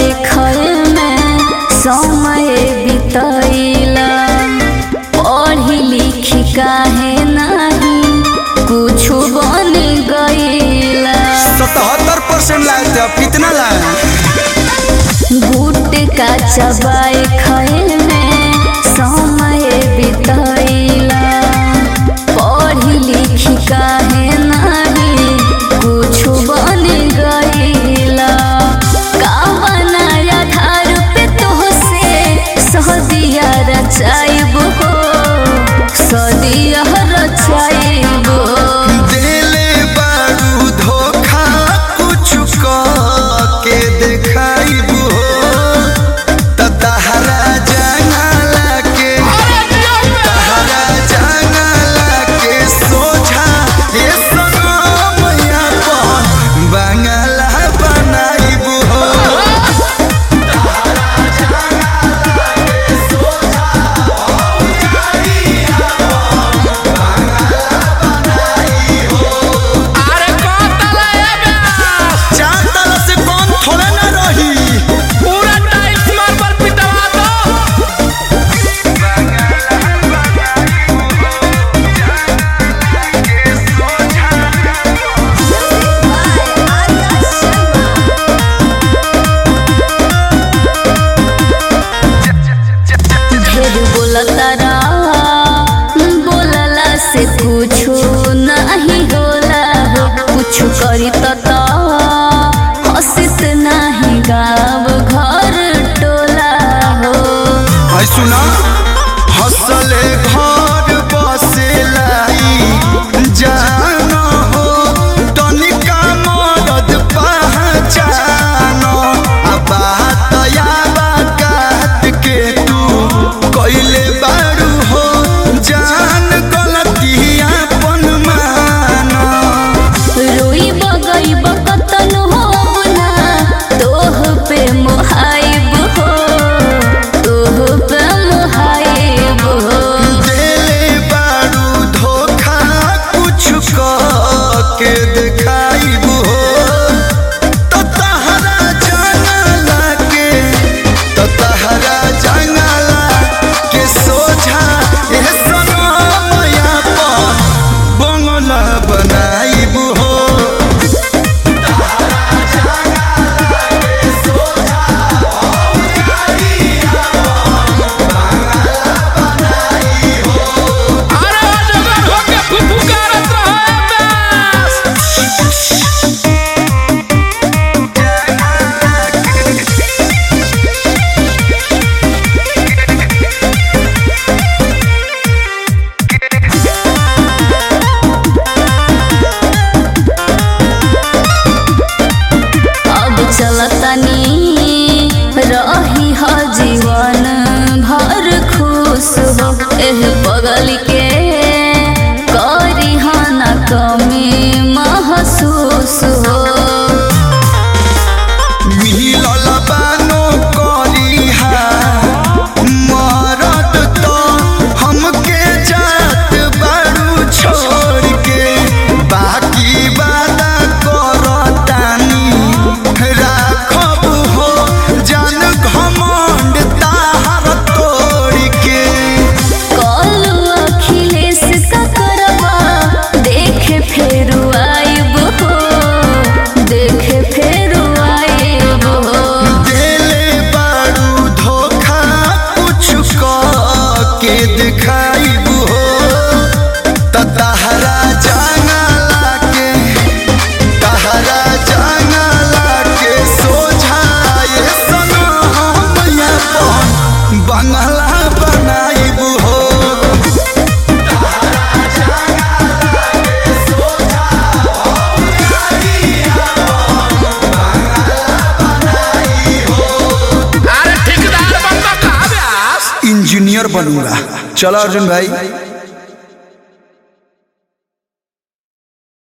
चबाए खए में समय बितैला पढ़ी लिखी काहे नाही कुछु बन गईला सतहत्तर परसेंट लाए थे अब कितना लाए गुटका चबाए खए में समय बितैला पढ़ी लिखी काहे नाही कुछु बन गईला का बनाया धार पे तोहसे सदिया रचाइब हो सदिया रचाइब दिले बारू धोखा कुछ के देखाइबू हो त तहरा जंगला के तहरा जंगला के सोझा ये सनमैया पर बंगला बनाइबू हो अरे कौन तला है बे चार तला से कौन थोड़े ना रही पूरा टाइल्स मार्बल पिटवा दो ढेर बोलतारा बोलला से कुछु नहीं होला हो कुछु करी त हसित नहीं गाँव घर टोला हो है सुना हसले घर बसे लाई जान हो तनिका मरद पहचान आ बात या बात के तू कइले बारू हो जान गलतिया पन माना रोई बगई बकतन हो ना तोह पे मोहाइब हो तोह पे मोहाइब हो देले बारू धोखा कुछ के देखाइबू हो तो तहरा जंगला के तो तहरा जंगला के सोझा ए सनमैया पर बंगला बनाइबू हो अरे अजगर होके फुफुकारत रहे बे अब चलतनी रही ह जीवन भर खुश हो एह बगल के करी ह न कमी महसूस हो मिलल बानो करिहा मरद तो हमके जात बारू छोड़ के बाकी वादा करतानी राखब हो जान घमंड ताहर तोड़ के कल अखिलेश का करबा देखे फेरू आइब हो देखे फेरू आइब हो देले बारू धोखा कुछ के दिखाइबू हो त तहरा जंगला के तहरा जंगला के सोझा ये सनमैया पर बंगला बनाइबू हो अरे ठेकेदार बनता कहाँ बे इंजीनियर बनूंगा चलो अर्जुन भाई